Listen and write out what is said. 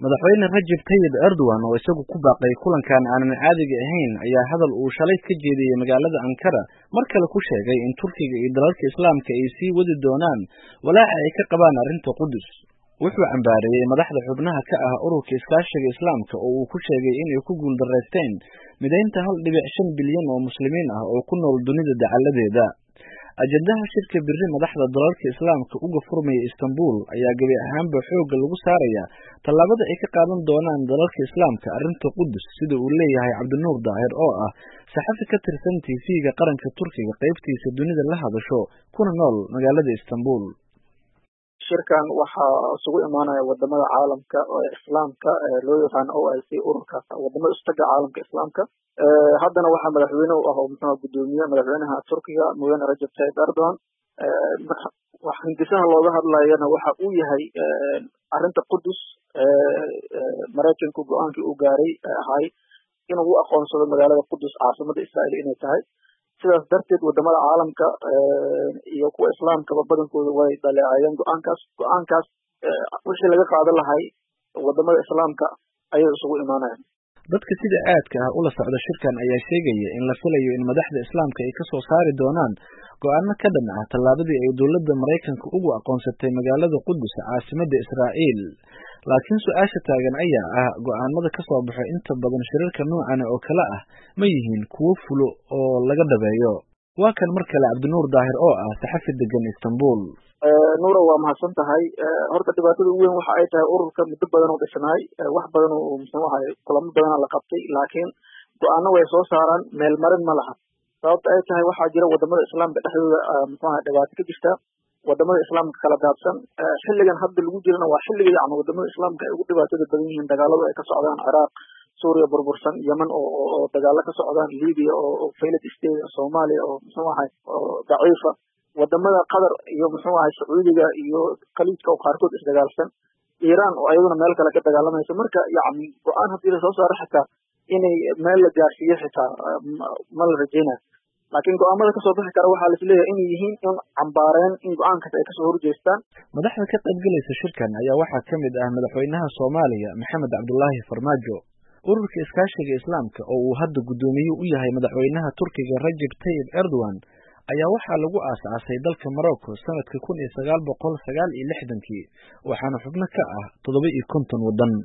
madaxweyne rajab tayyib erdogan oo isagu ku baaqay kulankan aanan caadiga ahayn ayaa hadal uu shalay ka jeediyey magaalada ankara mar kale ku sheegay in turkiga iyo dalalka islaamka ay sii wadi doonaan walaaca ay ka qabaan arrinta qudus wuxuu cambaareeyey madaxda xubnaha ka ah ururka iskaashiga islaamka oo uu ku sheegay inay ku guuldaraysteen midaynta hal dhibic shan bilyan oo muslimiin ah oo ku nool dunida dacaladeeda ajendaha shirka biri madaxda dalalka islaamka uga furmaya istanbul ayaa gebi ahaanba xoogga lagu saaraya tallaabada ay ka qaadan doonaan dalalka islaamka arrinta qudus sida uu leeyahay cabdinuur daahir oo ah saxafi ka tirsan tv-ga qaranka turkiga qaybtiisa dunida la hadasho kuna nool magaalada istanbul shirkan waxaa isugu imaanaya wadamada caalamka islaamka loo yaqaano o i c ururkaas wadamada istaga caalamka islaamka haddana waxaa madaxweyne u ah oo muxua gudoomiye madaxweynaha turkiga mudane rajab tayyib erdogan hindisaha looga hadlayana waxa uu yahay arrinta qudus maraykanku go-aankii uu gaaray ahay inuu u aqoonsado magaalada qudus caasimada israael inay tahay sidaas darteed wadamada caalamka iyo kuwa islaamkaba badankooda way dhaleecayeen go-aankaas go-aankaas wixii laga qaadan lahay wadamada islaamka ayay isugu imaanayaan dadka sida aadka ah ula socda shirkan ayaa sheegaya in la filayo in madaxda islaamka ay kasoo saari doonaan go-aano ka dhan ah tallaabadii ay dowladda maraykanka ugu aqoonsatay magaalada qudus caasimada israa'iil laakiin su-aasha taagan ayaa ah go-aanada ka soo baxo inta badan shirarka noocana oo kale ah ma yihiin kuwo fulo oo laga dhabeeyo waa kan mar kale cabdinuur daahir oo ah saxafi degan istanbul nuura waa mahadsan tahay horta dhibaatada ugu weyn waxa ay tahay ururka muddo badan oo dhisnaay wax badan oo muxuu ahay kulamo badana la qabtay laakiin go-aano way soo saaraan meel marin ma laha sababta ay tahay waxaa jira wadamada islaamka dhexdooda muxuu ahay dhibaato ka jirta wadamada islaamka kala daadsan xilligan hadda lagu jirana waa xilliga yacni wadamada islaamka ay ugu dhibaatada badan yihiin dagaaladu ay ka socdaan ciraaq suuriya burbursan yemen oo oo dagaalo ka socdaan libiya oo failed state soomaaliya oo muxuu ahay oo daciifa wadamada qatar iyo muxuu ahay sacuudiga iyo khaliijka oo qaarkood isdagaalsan iiraan oo ayaduna meel kale ka dagaalamaysa marka yacni go-aan haddii lasoo saaro xitaa inay meel la gaarsiiyo xitaa ma la rajaynayo laakiin go-aamada kasoo bixi kara waxaa laisleeyahay inay yihiin in cambaareen in go-aankaas ay kasoo horjeestaan madaxda ka qaybgelaysa shirkan ayaa waxaa ka mid ah madaxweynaha soomaaliya maxamed cabdulaahi farmaajo ururka iskaashiga islaamka oo uu hadda guddoomiye u yahay madaxweynaha turkiga rajab tayyib erdogan ayaa waxaa lagu aasaasay dalka morocco sanadka kun iyo sagaal boqol sagaal iyo lixdankii waxaana xubno ka ah toddoba iyo konton waddan